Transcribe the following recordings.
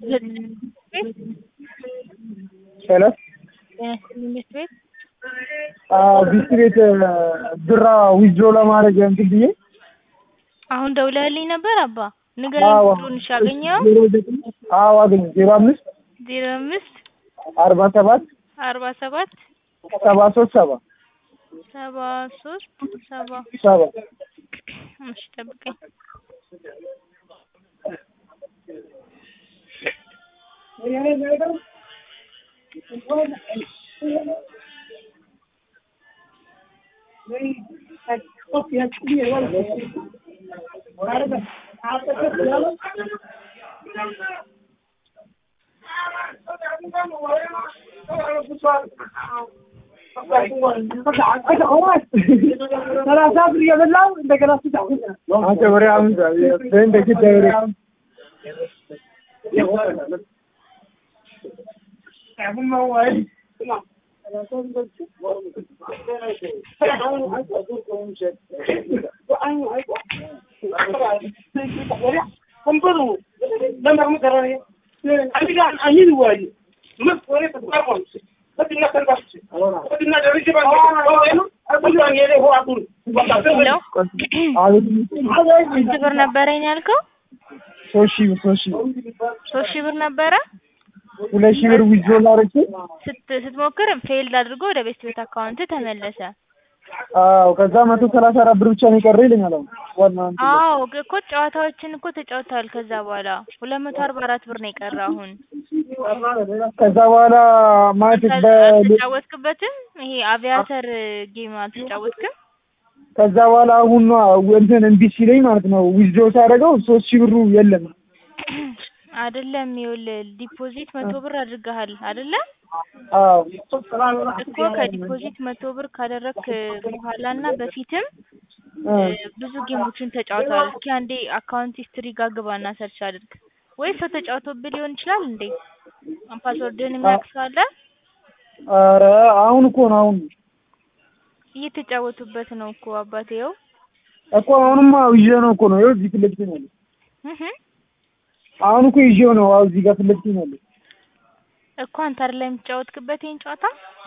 ሄሎ ትምህርት ቤት ቢስክሌት ብራ ዊዝድሮ ለማድረግ እንትን ብዬ አሁን ደውለህልኝ ነበር አባ ንገረኝ አዎ ቁጥሩን እሺ አገኘኸው ዜሮ ዘጠኝ አዎ አገኘሁ ዜሮ አምስት ዜሮ አምስት አርባ ሰባት አርባ ሰባት ሰባ ሶስት ሰባ ሰባ ሶስት ሰባ ሰባ እሺ ጠብቀኝ አንተ ወሬ አምሳ እንደ ግድ ወሬ ሄሎ አቤት ስንት ብር ነበረኝ ያልከው ሶስት ሺህ ብር ሶስት ሺህ ብር ሶስት ሺህ ብር ነበረ ሁለት ሺህ ብር ዊዝድሮ ላደርግ ስት ስትሞክር ፌልድ አድርጎ ወደ ቤት ቤት አካውንት ተመለሰ አዎ ከዛ መቶ ሰላሳ አራት ብር ብቻ ነው የቀረ ይለኛል አሁን ዋና እንትን ላይ። አዎ ግ- እኮ ጨዋታዎችን እኮ ተጫውተዋል ከዛ በኋላ ሁለት መቶ አርባ አራት ብር ነው የቀረ አሁን ከዛ በኋላ ማለት ከዛ በ አልተጫወትክበትም ይሄ አቪያተር ጌም አልተጫወትክም ከዛ በኋላ አሁን ነው እንትን እምቢ ሲለኝ ማለት ነው ዊዝድሮ ሳደርገው ሶስት ሺህ ብሩ የለም አይደለም ይኸውልህ ዲፖዚት መቶ ብር አድርገሃል አይደለ አዎ እኮ ከዲፖዚት መቶ ብር ካደረግክ በኋላ እና በፊትም እ እ ብዙ ጌሞችን ተጫውተዋል እስኪ አንዴ አካውንት ሂስትሪ ጋር ግባና ሰርች አድርግ ወይ ሰው ተጫውቶብህ ሊሆን ይችላል እንዴ ፓስወርድህን የሚያውቅ ሰው አለ ኧረ አሁን እኮ ነው አሁን እየተጫወቱበት ነው እኮ አባቴ ይኸው እኮ አሁንማ ይዤ ነው እኮ ነው ይኸው እዚህ ፊት ለፊቴ ነው ያለው እህ አሁን እኮ ይዤው ነው አዎ እዚህ ጋር ፊት ለፊቴ ነው ያለው እኮ አንተ አይደል የምትጫወትክበት ይሄን ጨዋታ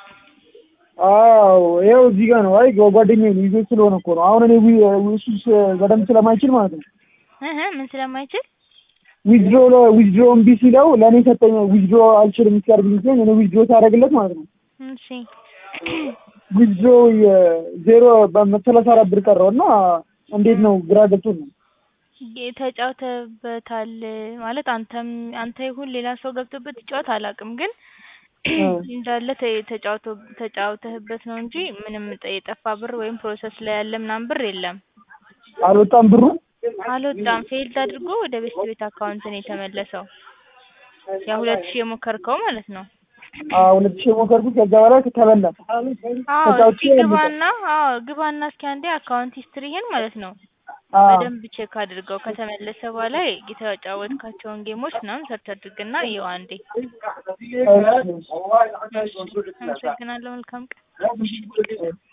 አዎ ይኸው እዚህ ጋር ነው አይ ጓደኛዬ ነው ይዞት ስለሆነ እኮ ነው አሁን እኔ ዊ- እሱ ስ- በደንብ ስለማይችል ማለት ነው እህ ምን ስለማይችል ዊዝድሮ ዊዝድሮ እምቢ ሲለው ለእኔ ሰጠኝ ዊዝድሮ አልችልም እስኪያደርግልኝ ሲለኝ እኔ ዊዝድሮ ሳደርግለት ማለት ነው እሺ ዊዝድሮ ዜሮ በሰላሳ አራት ብር ቀረው እና እንዴት ነው ግራ ገብቶኝ ነው ጌ- ተጫውተህበታል ማለት አንተም አንተ ይሁን ሌላ ሰው ገብቶበት ይጫወት አላውቅም ግን እንዳለ ተ- ተጫውቶ ተጫውተህበት ነው እንጂ ምንም ጠ- የጠፋ ብር ወይም ፕሮሰስ ላይ ያለ ምናምን ብር የለም አልወጣም ብሩ አልወጣም ፌልድ አድርጎ ወደ ቤት ቤት አካውንት ነው የተመለሰው ያ ሁለት ሺህ የሞከርከው ማለት ነው አዎ ሁለት ሺህ የሞከርኩት ከዛ በኋላ ተበላ አዎ ተጫውቼ እስኪ ግባና አዎ ግባና እስኪ አንዴ አካውንት ሂስትሪህን ማለት ነው አዎ በደንብ ቼክ አድርገው ከተመለሰ በኋላ የተጫወትካቸውን ጌሞች ምናምን ሰርች አድርግና ይኸው አንዴ አመሰግናለሁ መልካም ቀን